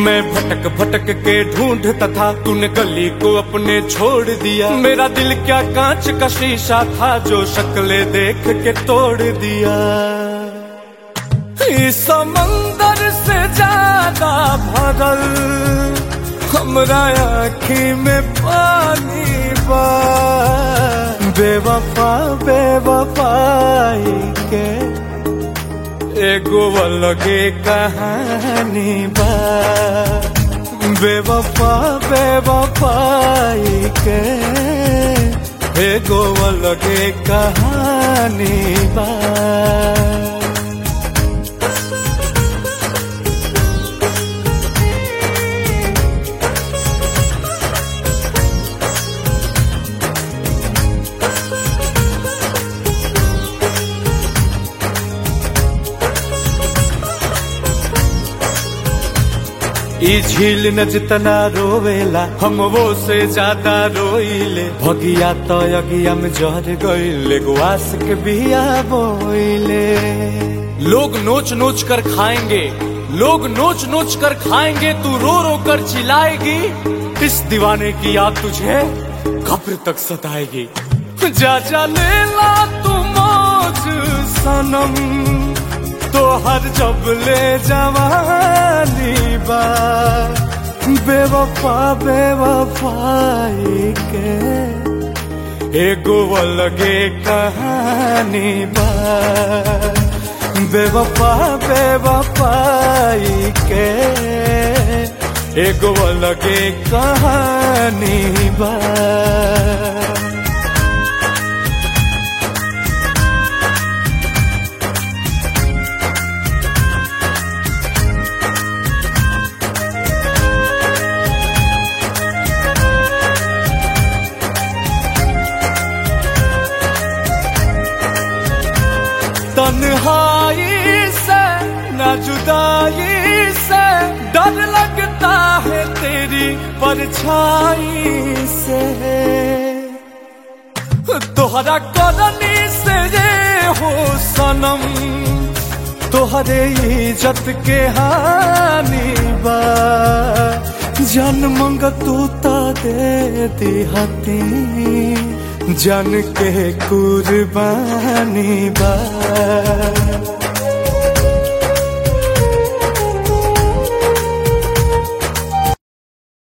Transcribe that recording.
मैं भटक भटक के ढूंढता था तूने गली को अपने छोड़ दिया मेरा दिल क्या कांच का शीशा था जो शक्ले देख के तोड़ दिया इस समंदर से ज्यादा भरल हमरा आँखी में पानी बा बेवफा बेवफाई के एगो अलगे कहानी बा बेवफा बेवफाई के एगो अलगे कहानी बा ई झील न जितना रोवेला हम वो से ज्यादा रोइले भगिया तो अगिया में जहर गइले गुआस के बिया बोइले लोग नोच नोच कर खाएंगे लोग नोच नोच कर खाएंगे तू रो रो कर चिल्लाएगी इस दीवाने की याद तुझे कब्र तक सताएगी जा जा ले ला तू मौज सनम तो हर जब ले जवानी बा बेवफा बेवफाई के एगो अलगे कहानी बा बेवफा बेवफाई के एगो अलगे कहानी बा तन्हाई से न जुदाई से डर लगता है तेरी परछाई से तोहरा करनी से ये हो सनम तोहरे इज्जत के हानि बा जन मंग तू ता दे दिहती जन के कुर्बानी बा